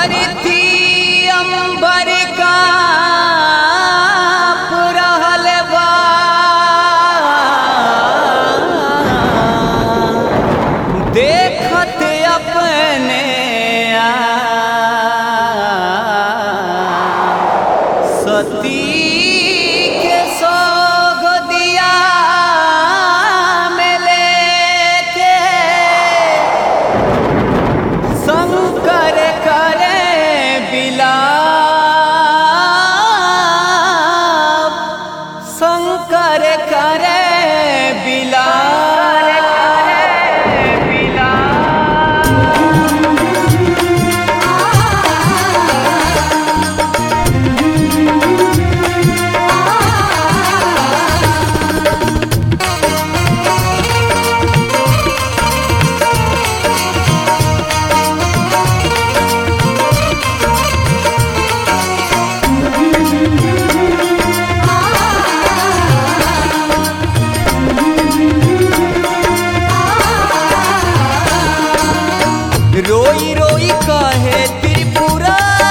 धरती अंबर का रहल बा देखत अपने आप सती के सोग दिया में लेके शंकर करे बिलाप शंकर करे बिलाप रोई रोई कहे त्रिपुरारी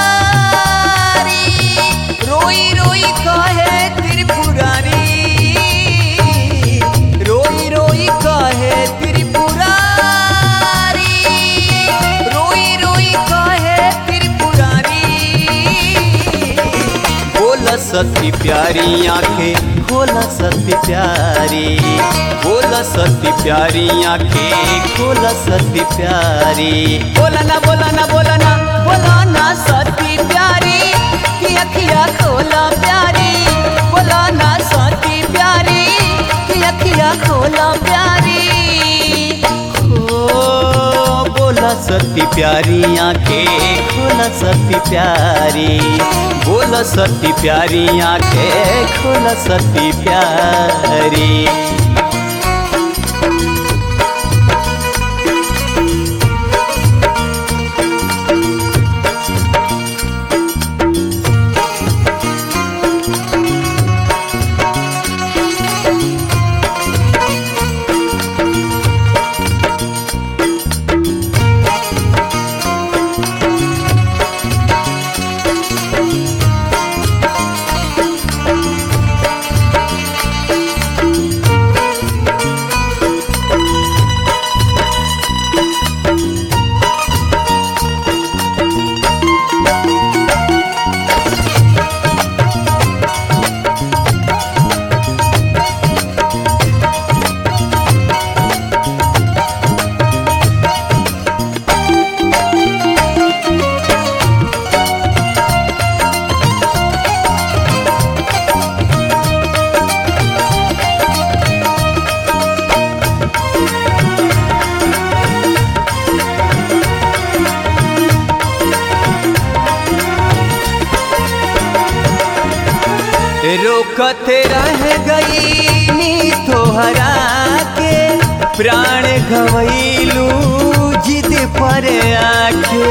रोई रोई कहे त्रिपुरारी रोई रोई कहे त्रिपुरारी रोई रोई कहे त्रिपुरारी बोला सती प्यारी आंखें खोला सती प्यारी बोला सती प्यारी आंखें खोला सती प्यारी बोला ना बोला ना बोला ना बोला ना सती प्यारी की अखिया खोला प्यारी बोला ना सती प्यारी की अखिया खोला प्यारी हो बोला सती प्यारी आंखें खोला सती प्यारी बोला सती प्यारी आंखें खोला सती प्यारी रोकत रह गई नी तोहरा के प्राण गवैलू जिद पर आके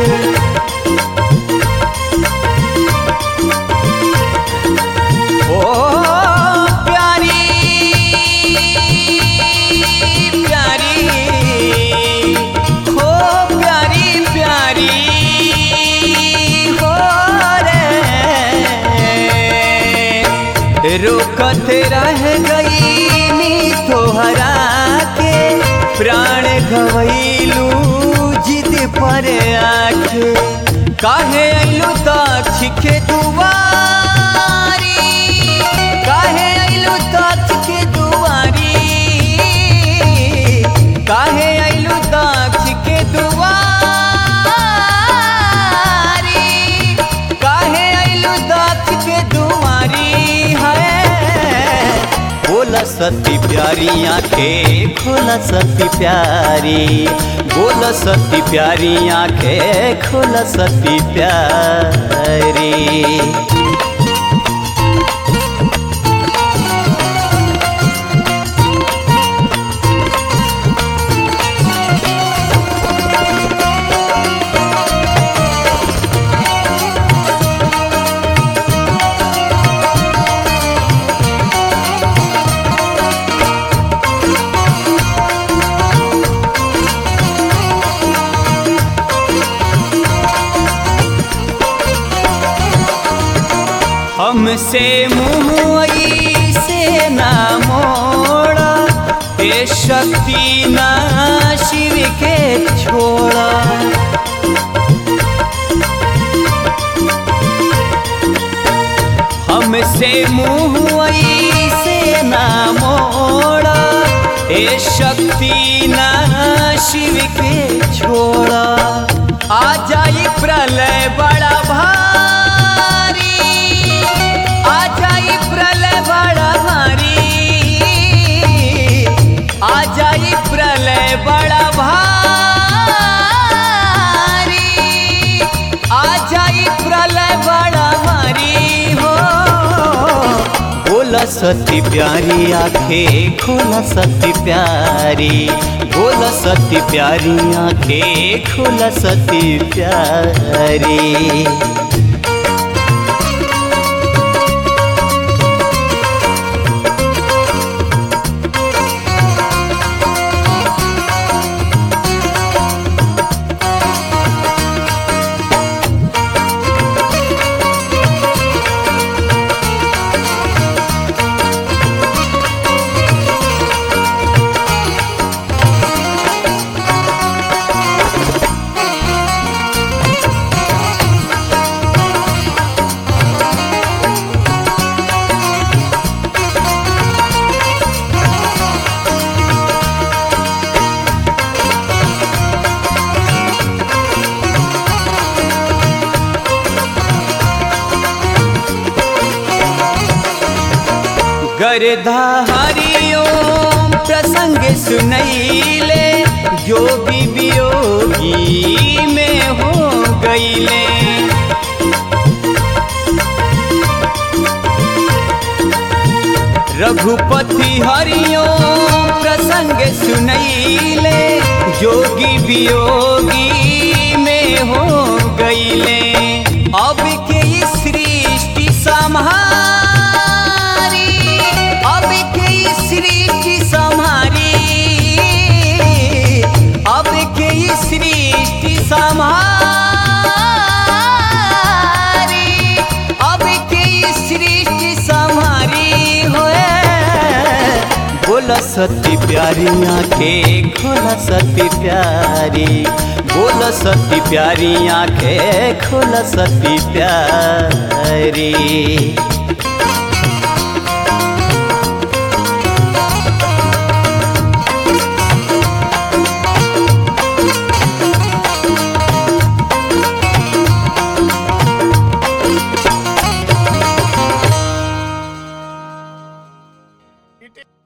ओ प्यारी प्यारी हो प्यारी प्यारी हो रे रोकत रह गई नी तोहरा के प्राण गवैलू जिद पर आके काहे अइलू दक्ष के दुआरी काहे अइलू दक्ष के दुआरी काहे अइलू दक्ष के दुआरी काहे अइलू दक्ष के दुआरी है बोला सती प्यारी आंखें खोला सती प्यारी बोला सती प्यारी आंखें खोला सती प्यारी हमसे मुँह से ना मोड़ा ए शक्ति ना शिव के छोड़ा हमसे मुँह से ना मोड़ा ए शक्ति ना शिव के छोड़ा आ जाई प्रलय बड़ा भारी आ जाई प्रलय बड़ा भारी आ जाई प्रलय बड़ा भारी आ जाई प्रलय बड़ा भारी हो बोला सती प्यारी आंखें खोला सती प्यारी बोला सती प्यारी आंखें खोला सती प्यारी गर्धा हरिओम प्रसंग सुनैले योगी वियोगी में हो गईले रघुपति हरिओम प्रसंग सुनैले जोगी वियोगी में हो गईले अब के ई सृष्टि संहारी अब के ई सृष्टि संहारी अब के ई सृष्टि संहारी अब के ई सृष्टि संहारी होए बोला सती प्यारी आंखें खोला सती प्यारी बोला सती प्यारी आंखें खोला सती प्यारी It is